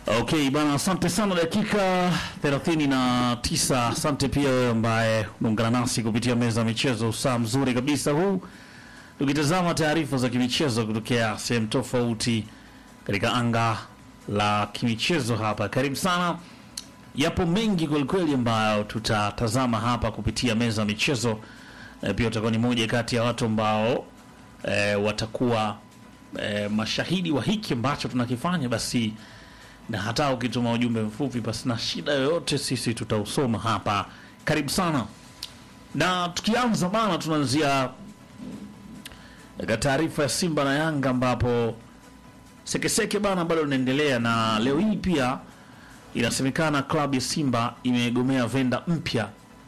Okay bana, asante sana. Dakika 39. Asante pia wewe ambaye unaungana nasi kupitia meza ya michezo, usaa mzuri kabisa huu, tukitazama taarifa za kimichezo kutokea sehemu tofauti katika anga la kimichezo hapa. Karibu sana, yapo mengi kwelikweli ambayo tutatazama hapa kupitia meza ya michezo. E, pia utakuwa ni moja kati ya watu ambao e, watakuwa e, mashahidi wa hiki ambacho tunakifanya basi na hata ukituma ujumbe mfupi basi na shida yoyote, sisi tutausoma hapa. Karibu sana, na tukianza bana, tunaanzia katika taarifa ya Simba na Yanga ambapo sekeseke bana bado linaendelea, na leo hii pia inasemekana klabu ya Simba imegomea venda mpya,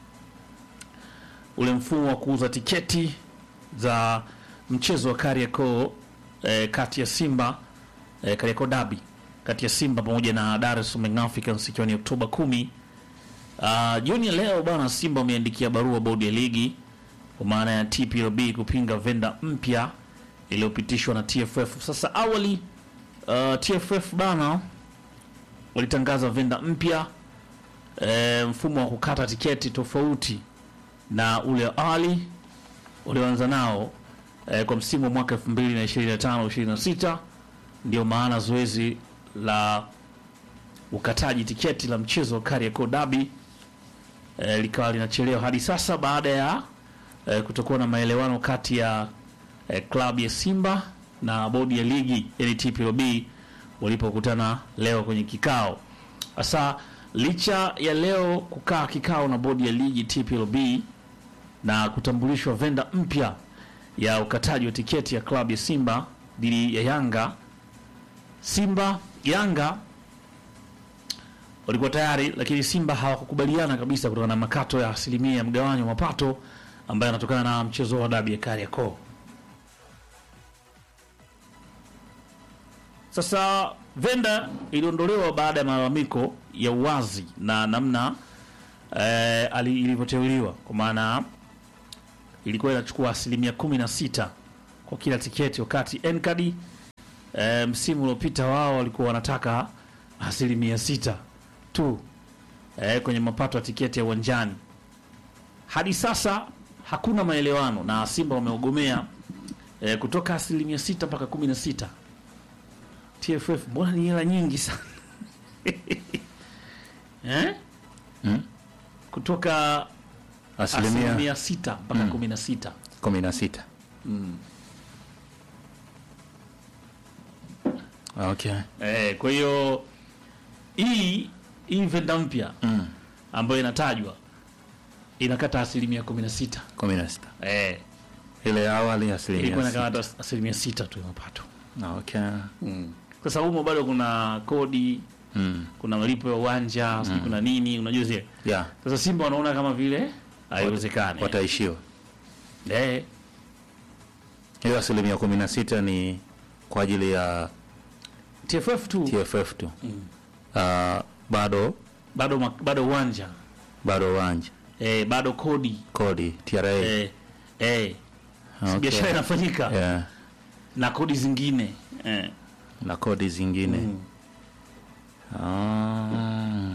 ule mfumo wa kuuza tiketi za mchezo wa Kariakoo eh, kati ya Simba eh, Kariakoo Derby kati ya Simba pamoja na Dar es Salaam Young Africans ikiwa ni Oktoba kumi. Uh, jioni ya leo bana, Simba wameandikia barua bodi ya ligi kwa maana ya TPLB kupinga venda mpya iliyopitishwa na TFF. Sasa awali uh, TFF bana walitangaza venda mpya e, mfumo wa kukata tiketi tofauti na ule awali ulioanza nao e, kwa msimu wa mwaka 2025 26 ndio maana zoezi la ukataji tiketi la mchezo wa Kariakoo Derby e, likawa linachelewa hadi sasa baada ya e, kutokuwa na maelewano kati ya e, klabu ya Simba na bodi ya ligi yani TPLB walipokutana leo kwenye kikao. Sasa licha ya leo kukaa kikao na bodi ya ligi TPLB na kutambulishwa venda mpya ya ukataji wa tiketi ya klabu ya Simba dhidi ya Yanga Simba Yanga walikuwa tayari, lakini Simba hawakukubaliana kabisa kutokana na makato ya asilimia ya mgawanyo wa mapato ambayo yanatokana na mchezo wa dabi ya Kariakoo. Sasa venda iliondolewa baada ya malalamiko ya uwazi na namna eh, ali- ilivyoteuliwa kwa maana ilikuwa inachukua asilimia kumi na sita kwa kila tiketi wakati Nkadi e, msimu uliopita wao walikuwa wanataka asilimia sita tu e, kwenye mapato ya tiketi ya uwanjani. Hadi sasa hakuna maelewano na Simba wameogomea e, kutoka asilimia sita mpaka kumi na sita. TFF, mbona ni hela nyingi sana eh? Hmm? kutoka asilimia asilimia sita mpaka kumi na sita. kumi na sita. Okay. Eh, kwa hiyo hii hii venda mpya Mm. ambayo inatajwa inakata asilimia kumi na sita kumi na sita. eh, Ile awali ilikuwa asilimia sita. inakata as- asilimia sita tu ya mapato. Okay. Sasa humo bado kuna kodi, Mm. kuna malipo ya uwanja, sijui kuna nini, unajua zile. Yeah. Sasa Simba wanaona kama vile haiwezekani. Wataishiwa. Eh, Hiyo asilimia kumi na sita ni kwa ajili ya TFF tu TFF tu. Ah, bado bado ma- bado uwanja bado uwanja eh, bado kodi kodi TRA. eh, eh. Si Okay. biashara inafanyika Yeah. na kodi zingine eh. na kodi zingine Ah.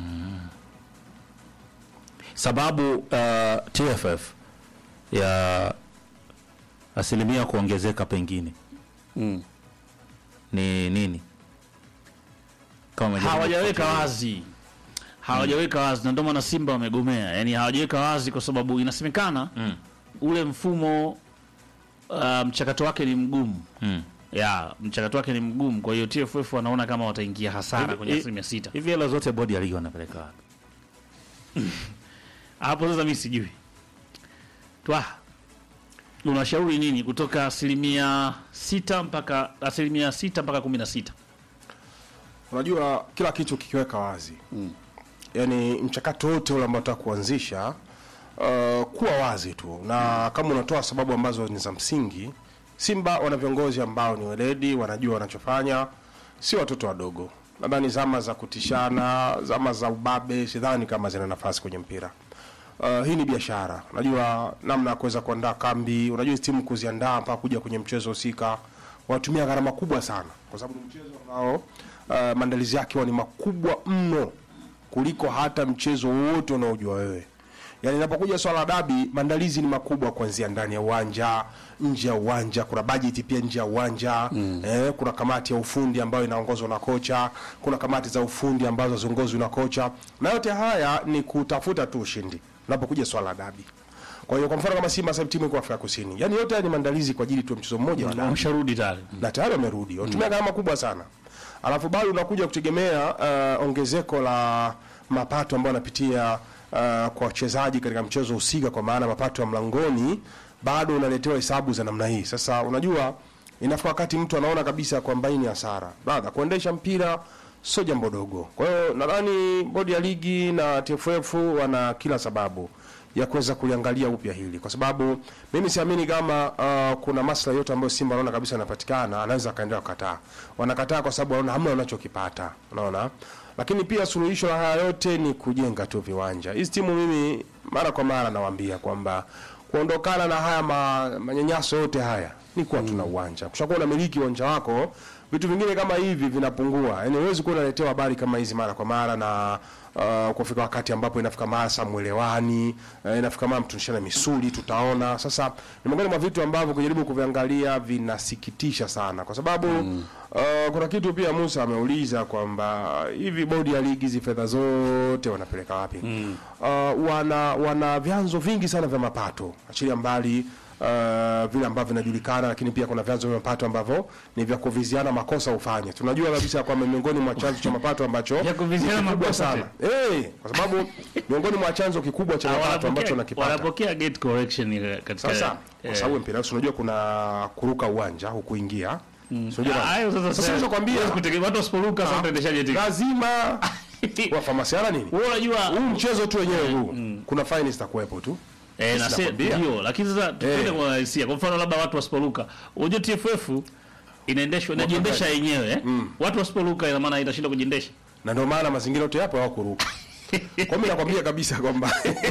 sababu uh, TFF ya asilimia kuongezeka pengine Mm. ni nini? Kama umejaribu hawajaweka kufuatilia. wazi hawajaweka wazi na ndio maana Simba wamegomea. Yani hawajaweka wazi kwa sababu inasemekana Mm. ule mfumo uh, mchakato wake ni mgumu Mm. ya mchakato wake ni mgumu, kwa hiyo TFF wanaona kama wataingia hasara Hivi- kwenye hivi- asilimia sita. Hivi hela zote bodi ya ligi wanapeleka wapi? Hapo sasa mimi sijui twa unashauri nini kutoka asilimia sita mpaka asilimia sita mpaka kumi na sita Unajua kila kitu kikiweka wazi mm. Yaani mchakato wote ule ambao unataka kuanzisha uh, kuwa wazi tu, na kama unatoa sababu ambazo ni za msingi. Simba wana viongozi ambao ni weledi, wanajua wanachofanya, si watoto wadogo. Nadhani zama za kutishana, zama za ubabe, sidhani kama zina nafasi kwenye mpira. Uh, hii ni biashara. Unajua namna ya kuweza kuandaa kambi, unajua hizi timu kuziandaa mpaka kuja kwenye mchezo husika wanatumia gharama kubwa sana, kwa sababu ni mchezo ambao uh, maandalizi yake huwa ni makubwa mno kuliko hata mchezo wote unaojua wewe. Yaani inapokuja swala la dabi, maandalizi ni makubwa kuanzia ndani ya uwanja, nje ya uwanja, kuna bajeti pia nje ya uwanja mm. eh, kuna kamati ya ufundi ambayo inaongozwa na kocha, kuna kamati za ufundi ambazo haziongozwi na kocha, na yote haya ni kutafuta tu ushindi unapokuja swala la dabi. Kwa hiyo kwa mfano kama Simba sasa hivi timu iko Afrika Kusini, yaani yote haya ni maandalizi kwa ajili tu ya mchezo mmoja wa dabi Wamesharudi tayari. na tayari wamerudi wametumia gharama kubwa sana, alafu bado unakuja kutegemea uh, ongezeko la mapato ambayo anapitia uh, kwa wachezaji katika mchezo husika, kwa maana mapato ya mlangoni, bado unaletewa hesabu za namna hii. Sasa unajua, inafika wakati mtu anaona kabisa kwamba hii ni hasara. Brother, kuendesha mpira sio jambo dogo. Kwa hiyo nadhani bodi ya ligi na TFF wana kila sababu ya kuweza kuliangalia upya hili, kwa sababu mimi siamini kama uh, kuna maslahi yote ambayo Simba anaona kabisa yanapatikana, anaweza akaendelea kukataa. Wanakataa kwa sababu wanaona hamna wanachokipata, unaona. Lakini pia suluhisho la haya yote ni kujenga tu viwanja. Hizi timu mimi mara kwa mara nawaambia kwamba kuondokana na haya ma, manyanyaso yote haya ni kuwa tuna uwanja. Kushakuwa unamiliki uwanja wako, vitu vingine kama hivi vinapungua. Yaani huwezi kuwa unaletewa habari kama hizi mara kwa mara na uh, kufika wakati ambapo inafika mara saa mwelewani, uh, inafika mara mtunishana misuli, tutaona. Sasa ni miongoni mwa vitu ambavyo kujaribu kuviangalia vinasikitisha sana, kwa sababu uh, kuna kitu pia Musa ameuliza kwamba hivi bodi ya ligi hizi fedha zote wanapeleka wapi? Uh, wana wana vyanzo vingi sana vya mapato, achilia mbali uh, vile ambavyo vinajulikana, lakini pia kuna vyanzo vya mapato ambavyo ni vya kuviziana makosa ufanye. Tunajua kabisa kwamba miongoni mwa chanzo cha mapato ambacho Vya kuviziana ni kikubwa makosa sana eh, kwa sababu miongoni mwa chanzo kikubwa cha mapato ambacho Wanapokea nakipata wanapokea gate correction ile katika sasa kwa eh, sababu mpira si unajua kuna kuruka uwanja hukuingia mm. Ah, hayo sasa sasa nilichokwambia huwezi kutegemea watu wasiporuka sasa utaendeshaje timu lazima wafamasiana nini wewe unajua huu mchezo tu wenyewe huu kuna fine zitakuwepo tu eh na se- nakwambia. ndio lakini sasa tupende Eh. kwa hisia kwa mfano labda watu wasiporuka unajua TFF inaendeshwa inajiendesha yenyewe eh? watu wasiporuka ina maana itashinda kujiendesha na ndio maana mazingira yote yapo hawakuruka kwa mimi nakwambia kabisa kwamba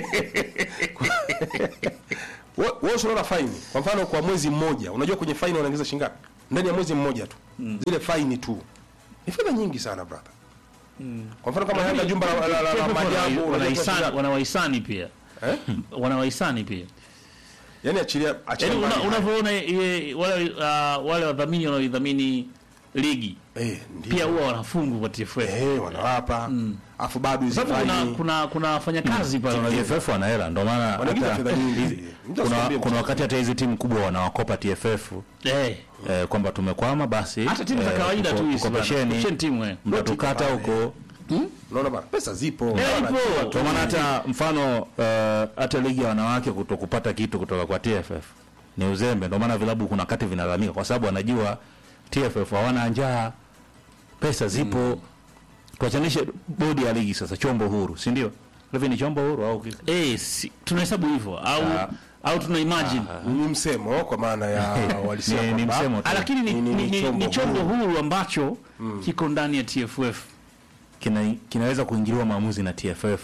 wewe wewe unaona fine kwa mfano kwa mwezi mmoja unajua kwenye fine wanaingiza shilingi ngapi ndani ya mwezi mmoja tu zile fine tu ni fedha nyingi sana brother kwa mfano kama Yanga jumba la, la, la, la TFF maajabu wana- unajua wanahisani- shilingi wanawahisani pia Eh? wanawahisani pia yani achilia achilia yaani una- mbali haya. unavyoona ile- wale uh, wale wadhamini wanaoidhamini ligi eh ndio pia huwa wanafungwa kwa TFF eh wanawapa afu bado hizi sababu kuna fine kuna kuna wafanyakazi pale wanajua TFF wana hela ndio maana wanaingiza hata fedha nyingi hizi- Mtu kuna, asikwambie kuna mtu. wakati hata hizi timu kubwa wanawakopa TFF eh eh, kwamba tumekwama basi hata timu za eh, kawaida tuko- tu hizi bana. tukopesheni Kopesheni timu eh mtatukata pale. huko unaona bana pesa zipo Eh, Wana- ipo. Kwa maana hata mfano eh, hata ligi ya wanawake kuto kupata kitu kutoka kwa TFF ni uzembe. Ndio maana vilabu kuna wakati vinalalamika kwa sababu wanajua TFF hawana njaa, pesa zipo. Tuachanishe bodi ya ligi sasa, chombo huru, si ndio? Hivi ni chombo huru au ki- eh si, tunahesabu hivyo au Ah. au tuna imagine ni msemo kwa maana ya walisia ni, ni kwamba- msemo tu. Ah, lakini ni, Ni- ni, ni- ni, ni chombo ni chombo huru ambacho kiko ndani ya TFF Kina, kinaweza kuingiliwa maamuzi na TFF,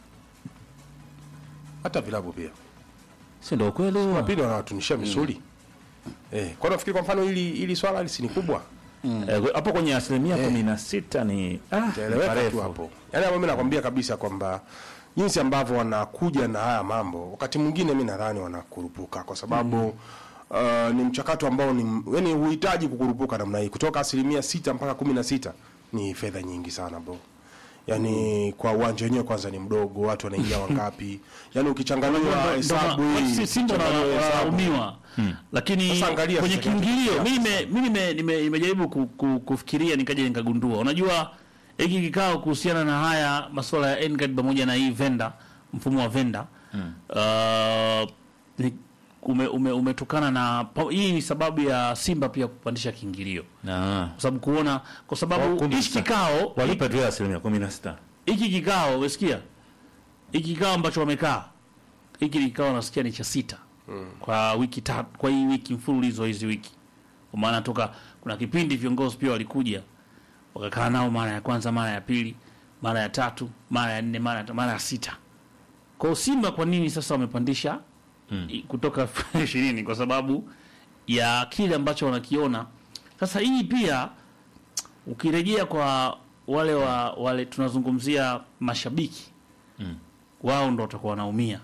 hata vilabu pia si ndio kweli? huo? pili wanawatunishia misuli eh kwa nafikiri kwa mfano hili hili swala hili si ni kubwa Eh, hapo kwenye asilimia kumi na sita ni ah, ni itaeleweka tu parefu. hapo yaani hapo mimi nakwambia kabisa kwamba jinsi ambavyo wanakuja na haya mambo wakati mwingine mimi nadhani wanakurupuka kwa sababu uh, ni mchakato ambao ni yani huhitaji kukurupuka namna hii kutoka asilimia sita mpaka kumi na sita ni fedha nyingi sana bro yaani kwa uwanja wenyewe kwanza ni mdogo watu wanaingia wangapi yaani ukichanganua hesabu hii Si- Simba na- ukichanganua hesabu, wanaumiwa lakini Sasa angalia kwenye sasa kiingilio kinachotokea mimi sasa. nime- mimi nime- nime- nimejaribu ku, ku, kufikiria nikaja nikagundua unajua hiki kikao kuhusiana na haya masuala ya NCAD pamoja na hii venda mfumo wa venda uh, ni- ume, ume, umetokana na pa- hii ni sababu ya Simba pia kupandisha kiingilio Ah. kwa sababu kuona kwa Oh, sababu kumbe hichi sasa. kikao walipe tu ya asilimia kumi na sita hiki kikao umesikia hiki kikao ambacho wamekaa hiki kikao nasikia ni cha sita kwa wiki tatu kwa hii wiki mfululizo hizi wiki kwa maana toka kuna kipindi viongozi pia walikuja wakakaa nao mara ya kwanza mara ya pili mara ya tatu mara ya nne mara ya, mara ya sita kwa hiyo Simba kwa nini sasa wamepandisha i- kutoka ishirini kwa sababu ya kile ambacho wanakiona Sasa hii pia ukirejea kwa wale wa wale tunazungumzia mashabiki wao ndo watakuwa wanaumia.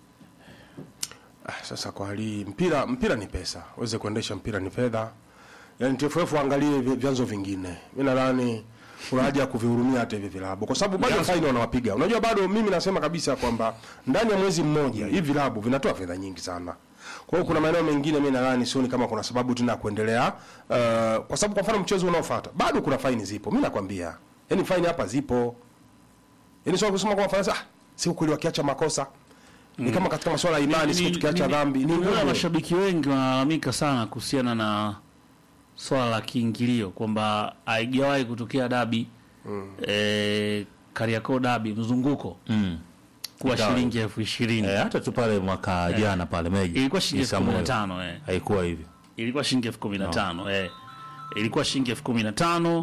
Ah, sasa kwa hali hii, mpira mpira ni pesa, uweze kuendesha mpira ni fedha. Yaani TFF waangalie vi- vyanzo vingine. Mimi nadhani kuna haja ya kuvihurumia hata hivi vilabu kwa sababu bado faini wanawapiga. Unajua bado mimi nasema kabisa kwamba ndani ya mwezi mmoja hivi vilabu vinatoa fedha nyingi sana. Kwa hiyo kuna maeneo mengine mimi nadhani sioni kama kuna sababu tena ya kuendelea uh, kwa sababu kwa mfano mchezo unaofuata bado kuna faini zipo. Mimi nakwambia. Yaani faini hapa zipo. Yaani sio kusema kwa Faransa ah, si ukweli wakiacha makosa. Ni kama katika masuala ya imani siku tukiacha dhambi ni nimeona ngumu. mashabiki wengi wanalalamika sana kuhusiana na swala la kiingilio kwamba haijawahi kutokea dabi mm. eh, Kariakoo dabi mzunguko Mm. kuwa Ingawa- shilingi elfu ishirini Eh, hata tu pale mwaka jana pale Meji. ilikuwa shilingi elfu kumi na Isamuel. tano eh. Haikuwa hivyo. ilikuwa shilingi elfu kumi na tano eh. ilikuwa shilingi elfu kumi na tano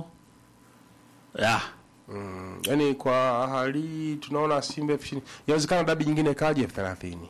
ya Yaani kwa hali hii tunaona Simba elfu ishirini. Inawezekana dabi nyingine ikaje elfu thelathini.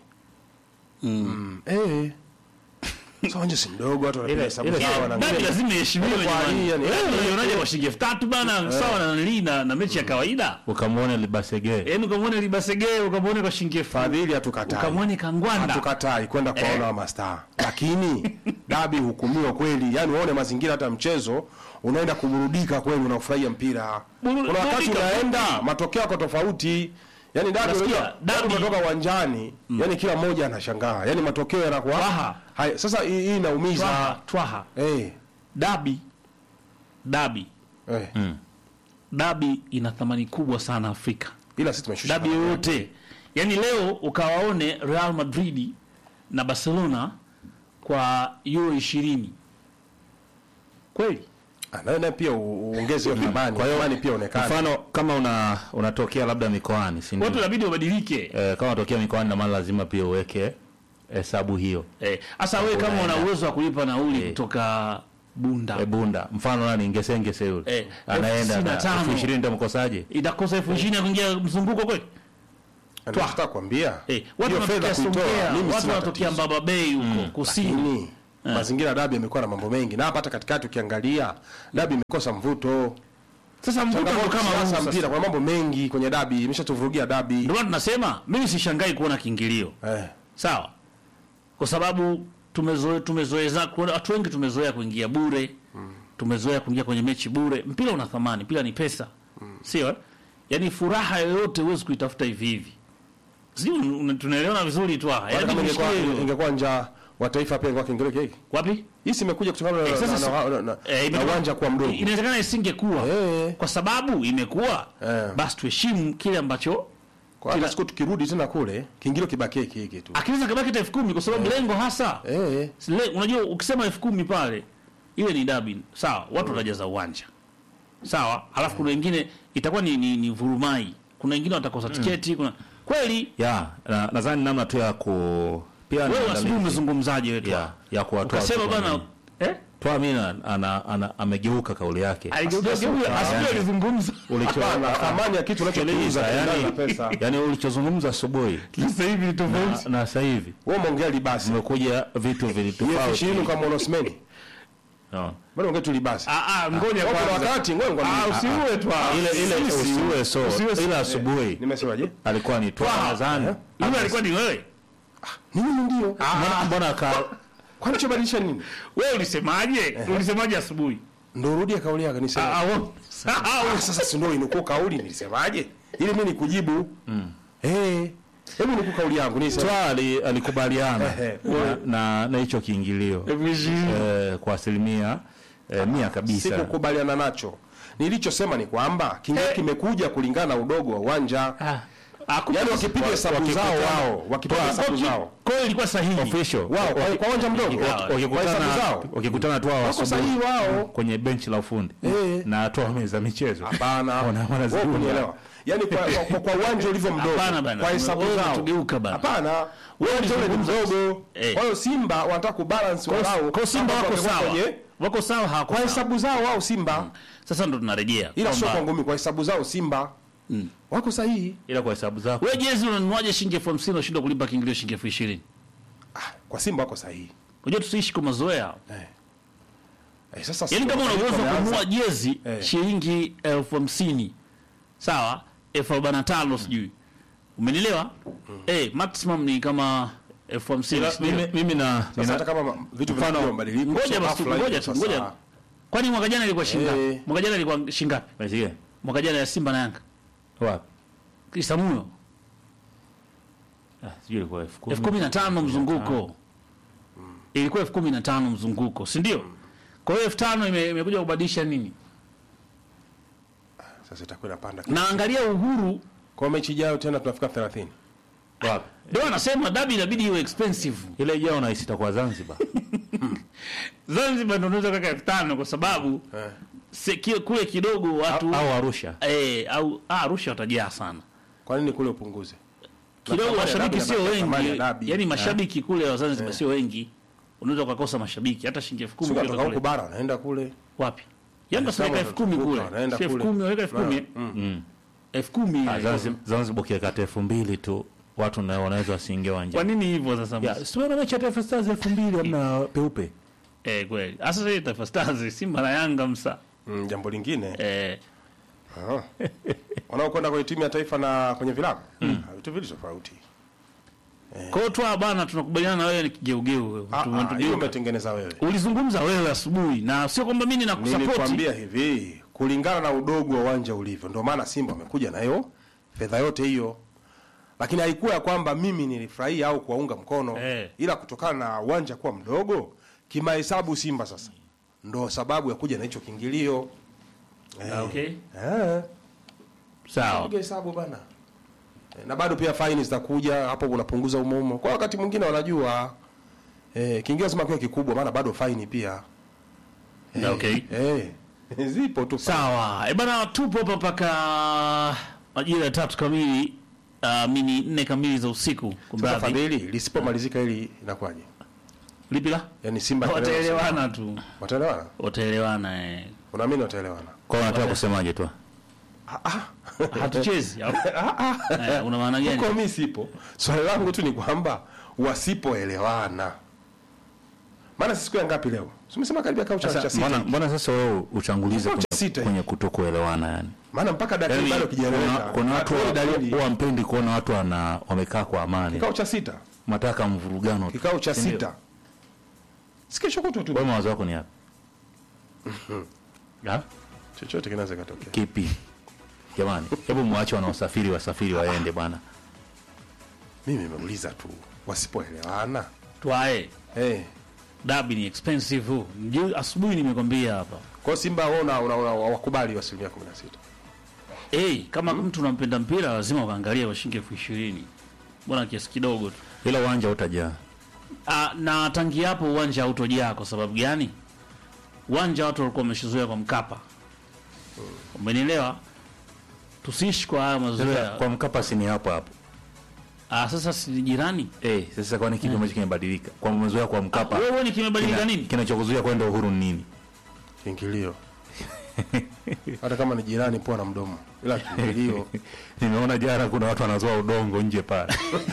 Mm. Eh. Sasa wanje si mdogo watu wanapiga Ile- hesabu ile- sawa na dabi ngine. lazima iheshimiwe Kwa hii, jamani. yani, Eh, eh, unaonaje kwa shilingi elfu tatu bana sawa na nili na, na mechi ya kawaida Ukamwona Libasege. yaani ukamwone libasegee ukamwone kwa shilingi elfu Fadhili hatukatai. ukamwone kangwanda Hatukatai kwenda kuwaona wa mastaa. Lakini dabi hukumiwa kweli. Yaani uone mazingira hata mchezo unaenda kuburudika kweli unafurahia mpira. Buru- Kuna wakati burudika, unaenda burudika. matokeo yako tofauti. Yaani dabi Nasikia, unajua dabi- dabi umetoka uwanjani, yaani kila mmoja anashangaa. Yaani matokeo yanakuwa Twaha. Hai, sasa hii hii inaumiza. twaha twaha Eh. dabi dabi Eh. dabi ina thamani kubwa sana Afrika Ila sisi tumeshusha. dabi yoyote yaani leo ukawaone Real Madrid na Barcelona kwa euro ishirini kweli Ah, nawe nawe pia u- uongeze hiyo thamani. Kwa hiyo thamani pia onekane. Mfano kama una unatokea labda mikoani, si ndio? watu inabidi wabadilike Eh, kama unatokea mikoani na maana lazima pia uweke hesabu hiyo. Eh, hasa wewe kama una Unaenda. uwezo wa kulipa nauli Eh. kutoka Bunda E, Bunda mfano nani Ngesengese yule Eh, anaenda elfu na tano. elfu ishirini tamkosaje? itakosa elfu ishirini ya kuingia mzunguko kweli Ndio nataka kuambia. eh, watu hiyo fedha wanatokea kuitoa Songea mimi watu sina wanatokea tatizo. Mbaba Bay huko kusini Lakini mazingira ya dabi yamekuwa na mambo mengi na hapa hata katikati ukiangalia dabi imekosa mvuto. sasa mvuto ndo Changamoto kama kama huu sasa sasa. mpira kuna mambo mengi kwenye dabi imeshatuvurugia dabi. Ndio maana tunasema mimi sishangai kuona kiingilio Eh. sawa, kwa sababu tumezoea tumezoeza kuna watu wengi tumezoea kuingia bure tumezoea kuingia kwenye mechi bure. Mpira una thamani, mpira ni pesa, sio? eh? Yaani furaha yoyote huwezi kuitafuta hivi hivi, sio? una- Tunaelewana vizuri tu hapa. Hata Yaani kama ingekuwa tushikie- ingekuwa njaa wa taifa pia ingekuwa kiingilio hiki. wapi? Hii si imekuja kutokana na- Eh, sasa na- si- na- na- na- Eh, na imetoka- uwanja kuwa mdogo. Inawezekana isingekuwa Eh. kwa sababu imekuwa Eh. basi tuheshimu kile ambacho Kwa hata siku tukirudi tena kule kiingilio kibakie hiki hiki tu. akiweza kabaki hata elfu kumi kwa sababu lengo hasa Eh. Le, unajua ukisema elfu kumi pale ile ni dabi sawa, watu watajaza uwanja sawa, alafu kuna wengine itakuwa ni, ni, ni vurumai, kuna wengine watakosa tiketi, kuna kweli. Ya, na- nadhani namna tu ya ku pia ni Wewe maandalizi asubuhi umezungumzaje wewe? ya ya kuwatoa Ukasema watu bana kwenye- eh, Toa Mina ana, ana, amegeuka kauli yake. aligeuka asubuhi asubuhi alizungumza Ulicho Hapana, thamani ya kitu unachokiuza Sikiliza, kiendana na yani, pesa. yani ulichozungumza asubuhi sasa hivi ni tofauti. na, na sasa hivi Wewe umeongea libasi. umekuja vitu Hiyo vilitofauti. ishirini kama Onosmeni. No. Bado ongea tu libasi. Ah ah, ngoja Kwa kuna kwanza. wakati ngoja Ah, ngwambie. usiue tu. ah. Ile ile Sisi. usiue so Usiue- ila asubuhi Nimesemaje? alikuwa ni toa Twaha. nadhani. Yule alikuwa ni wewe. Mimi ndio. Mbona mbona ka Kwani chobadilisha nini? Wewe ulisemaje? Ulisemaje asubuhi? Ndio rudia kauli yako nisema. Ah, wewe- sahau. Ah, sasa si ndio inukuu kauli nilisemaje? Ili mimi nikujibu. Eh. Hebu nukuu kauli yangu nisema. Toa ali- alikubaliana Ehe. na- na na hicho kiingilio Elfu ishirini. eh, kwa asilimia eh, mia kabisa. Sikukubaliana nacho. Nilichosema ni kwamba kinga kimekuja kulingana na udogo wa uwanja. Hakuna- Yaani wakipiga hesabu zao wao, wakipiga hesabu zao. Kwa hiyo ilikuwa sahihi. Official. Wao kwa- kwa uwanja mdogo. Waki- Kwa hesabu wakikutana zao. wakikutana tu hao Wako asubuhi sahihi wao. kwenye benchi la ufundi Eh. na toa meza michezo Hapana. Wana- wanazidunda. Wewe kunielewa. Yaani kwa kwa- kwa- kwa uwanja ulivyo mdogo. Hapana bana. Kwa hesabu Wewe zao. unatugeuka bana. Hapana. Uwanja ule ni ulizungumza. mdogo. Eh. Kwa hiyo Simba wanataka kubalance walau. Kwa hiyo Simba Hapo wako wangekuwa sawa. kwenye- Wako sawa hawako Kwa sawa. hesabu zao wao Simba. Sasa ndo tunarejea. Ila sio kwamba- kwa ngumi kwa hesabu zao Simba. Wako sahihi. ila kwa hesabu zako Wewe jezi unanuaje shilingi elfu hamsini unashindwa kulipa kiingilio shilingi elfu ishirini? Kwa Simba wako sahihi. Unajua tusiishi kwa mazoea. Eh. Eh, sasa yaani kama una uwezo wa wameanza- kununua jezi Eh. shilingi elfu hamsini sawa elfu arobaini na tano sijui umenielewa eh, maximum ni kama elfu hamsini Ila sijui. mimi, mimi na Sasa nina, hata kama ma- vitu mfano- vinakuwa mabadiliko ngoja sio basi ghafla ngoja hivyo tu sasa. ngoja kwani mwaka jana ilikuwa shingapi Eh. mwaka jana ilikuwa shingapi Umesikia? mwaka jana ya simba na yanga wapi isamuyo ah, sijui ilikuwa elfu kumi. elfu kumi na tano mzunguko ilikuwa elfu kumi na tano mzunguko si ndio kwa hiyo elfu tano ime- imekuja kubadilisha nini Sasa itakuwa inapanda. na angalia uhuru Kwa mechi ijayo tena tunafika 30. wapi ndio anasema dabi inabidi iwe expensive ile ijao nahisi itakuwa Zanzibar zanzibar ndio unaweza kaka elfu tano kwa sababu Eh. se, ki, kule kidogo watu au Arusha eh, au ah, arusha watajaa sana Kwa nini kule upunguze? kidogo thamani ya mashabiki dabi sio inabaki thamani ya wengi dabi. yani mashabiki kule wa zanzibar sio wengi unaweza ukakosa mashabiki hata shilingi elfu kumi Sio ukitoka kutoka huko kule. bara wanaenda kule. wapi yanga Sawa, weka elfu kumi kule wanaenda Si elfu kule. kumi waweka elfu kumi mm. elfu kumi Ah, Zanzibar Zanzibar ukiweka elfu mbili tu watu na wanaweza wasiingie kwa uwanjani nini hivyo sasa ya siona mechi ya Taifa Stars elfu mbili hamna peupe eh kweli hasa sasa Taifa Stars Simba na Yanga msa Mm, jambo lingine eh Ah. wanaokwenda kwenye timu ya taifa na kwenye vilabu Ah, vitu vili tofauti. kwa hiyo twa bana tunakubaliana na wewe ni kigeugeu wewe. Ah, Tume- ah, tugeuka. hiyo umetengeneza wewe. ulizungumza wewe asubuhi na sio kwamba mimi ninakusupport Nilikwambia hivi, kulingana na udogo wa uwanja ulivyo, ndio maana Simba amekuja na hiyo fedha yote hiyo, lakini haikuwa ya kwamba mimi nilifurahia au kuwaunga mkono Eh. ila kutokana na uwanja kuwa mdogo kimahesabu, Simba sasa ndo sababu ya kuja na hicho kiingilio Ah, okay eh. sawa Piga hesabu bana. Eh, Na bado pia faini zitakuja hapo, unapunguza umoumo. Kwa wakati mwingine wanajua eh, kiingilio lazima kiwe kikubwa, maana bado faini pia Ah, okay eh, zipo tu sawa e bana tupo hapa mpaka majira ya tatu kamili uh, mini nne kamili za usiku Sasa kumradhi Fadhili, lisipomalizika hili inakuwaje? lipi la Yaani Simba wataelewana tu wataelewana? wataelewana eh. Unaamini wataelewana? kwa unataka kusemaje tu hatuchezi au? Eh, una maana gani Huko mimi sipo. Swali langu tu ni kwamba wasipoelewana. Maana sisi siku ya ngapi leo? Si umesema karibia kao cha cha sasa sita. mbona mbona sasa wewe uchangulize Kikao cha kwenye, sita kwenye kutokuelewana yani Maana mpaka dakika Yaani, bado kuna, kijaeleweka. kuna watu Hatuoni dalili. huwa mpendi kuona watu wana wamekaa kwa amani Kikao cha sita. mataka mvurugano tu. Kikao cha Si ndio? sita. Sikia kutwa tu. wewe mawazo yako ni yapi Ya? Chochote kinaweza katokea. kipi jamani hebu mwache wanaosafiri wasafiri waende bwana Mimi nimeuliza tu wasipoelewana. twae Eh. dabi ni expensive huu. Ndio asubuhi nimekwambia hapa Kwa hiyo Simba wao una, una, una wakubali asilimia 16. hey, kama mtu unampenda mpira lazima ukaangalia washingi elfu ishirini mbona kiasi kidogo tu ila uwanja utajaa Ah, na tangi hapo uwanja hautojaa kwa sababu gani uwanja watu walikuwa wameshazoea kwa mkapa umenielewa tusiishi kwa haya Sasa, mazoea kwa mkapa si ni hapo hapo ah, sasa si jirani eh sasa kwani kipi ambacho kimebadilika kwa mazoea kwa mkapa wewe ni kimebadilika kina- nini kinachokuzuia kwenda uhuru ni nini Kiingilio. Hata kama ni jirani poa na mdomo. Ila kiingilio. nimeona jana kuna watu wanazoa udongo nje pale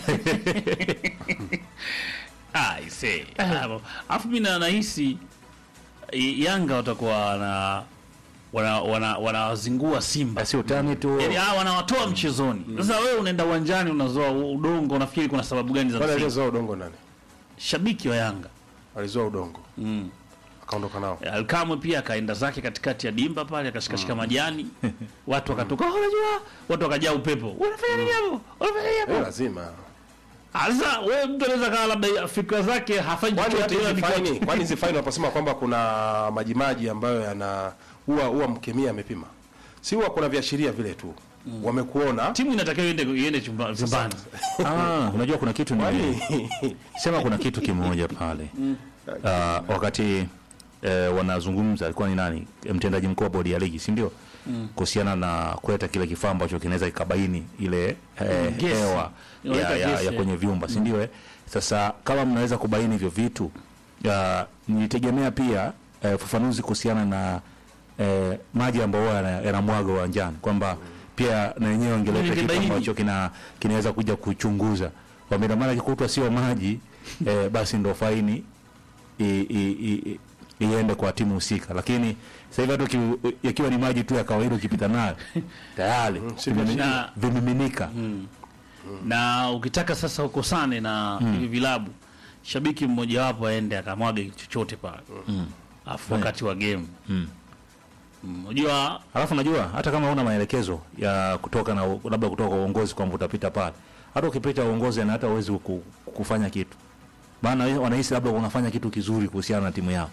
Ah, I see. Ah, Alafu mimi na nahisi i- Yanga watakuwa wana wana wana wanawazingua Simba. si utani tu Yaani ah, wanawatoa mchezoni. Sasa wewe unaenda uwanjani unazoa udongo unafikiri kuna sababu gani za Wale msingi? alizoa udongo nani? Shabiki wa Yanga. Alizoa udongo. Mm. Akaondoka nao. Alkamwe pia akaenda zake katikati ya dimba pale akashikashika majani. Watu wakatoka, "Oh, unajua?" Watu wakajaa upepo. Unafanya nini hapo? Unafanya nini Eh, hapo? lazima. Ah, Sasa wewe mtu anaweza kaa labda fikra zake hafanyi Kwani hata chochote ila hizi ni kwa- faini, kwani hizi faini wanaposema kwamba kuna majimaji ambayo yana huwa huwa mkemia amepima. Si huwa kuna viashiria vile tu. Wamekuona. timu inatakiwa iende iende chumba- chumbani. ah, unajua kuna kitu ni Kwani sema kuna kitu kimoja pale Ah, wakati eh, wanazungumza alikuwa ni nani mtendaji mkuu wa bodi ya ligi si ndio kuhusiana na kuleta kile kifaa ambacho kinaweza kikabaini ile eh, Gesi. hewa Inaweka ya, ya, gesi, ya eh. kwenye vyumba si ndio eh? sasa kama mnaweza kubaini hivyo vitu ah, nilitegemea pia eh, ufafanuzi kuhusiana na eh, maji ambayo huwa yana- yanamwaga uwanjani kwamba pia na wenyewe wangeleta kitu Ningebaini. ambacho kina kinaweza kuja kuchunguza wamina maana kikutwa sio maji eh, basi ndo faini i- i- i- i- iende kwa timu husika, lakini sasa hivi hata uki- yakiwa ni maji tu ya kawaida ukipita nayo tayari vimemini- Na- vimiminika. na ukitaka sasa ukosane na hivi vilabu shabiki mmojawapo aende akamwaga chochote pale afu wakati wa game Mm. Mm, unajua Alafu najua hata kama una maelekezo ya kutoka na labda kutoka uongozi kwamba utapita pale, hata ukipita uongozi na hata uwezi ku, kufanya kitu, maana we- wanahisi labda unafanya kitu kizuri kuhusiana na timu yao.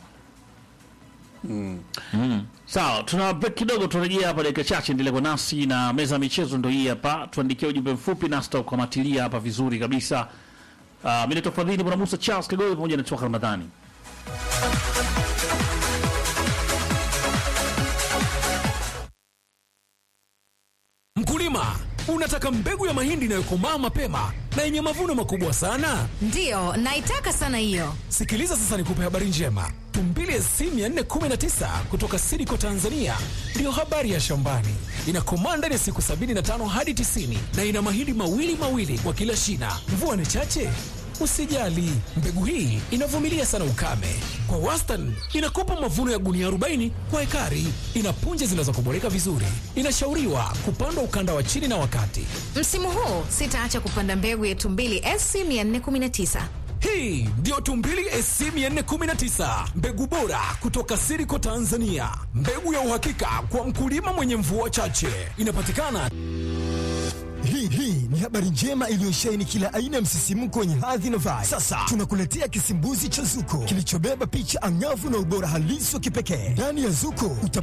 sawa tuna break kidogo turejea hapa dakika chache endelee kwa nasi na meza ya michezo ndo hii hapa tuandikie ujumbe mfupi nasi tutakukamatilia hapa vizuri kabisa uh, mi naitwa fadhili bwana musa charles kagoi pamoja na toka ramadhani Mkulima, unataka mbegu ya mahindi inayokomaa mapema na yenye mavuno makubwa sana? Ndiyo, naitaka sana hiyo. Sikiliza sasa nikupe habari njema. Tumbili SC 419 kutoka Sidiko Tanzania ndiyo habari ya shambani. Inakomaa ndani ya siku 75 hadi 90 na ina mahindi mawili mawili kwa kila shina. Mvua ni chache? Usijali, mbegu hii inavumilia sana ukame. Kwa wastani inakupa mavuno ya gunia 40 kwa ekari. Ina punje zinazokoboleka vizuri. Inashauriwa kupandwa ukanda wa chini na wakati. Msimu huu sitaacha kupanda mbegu ya Tumbili SC 419. Hii ndiyo Tumbili SC 419, mbegu bora kutoka Siriko Tanzania, mbegu ya uhakika kwa mkulima mwenye mvua chache. Inapatikana Hii hii ni habari njema iliyosheheni kila aina ya msisimko wenye hadhi na vibe. Sasa tunakuletea kisimbuzi cha Zuko kilichobeba picha angavu na ubora halisi wa kipekee. Ndani ya Zuko uta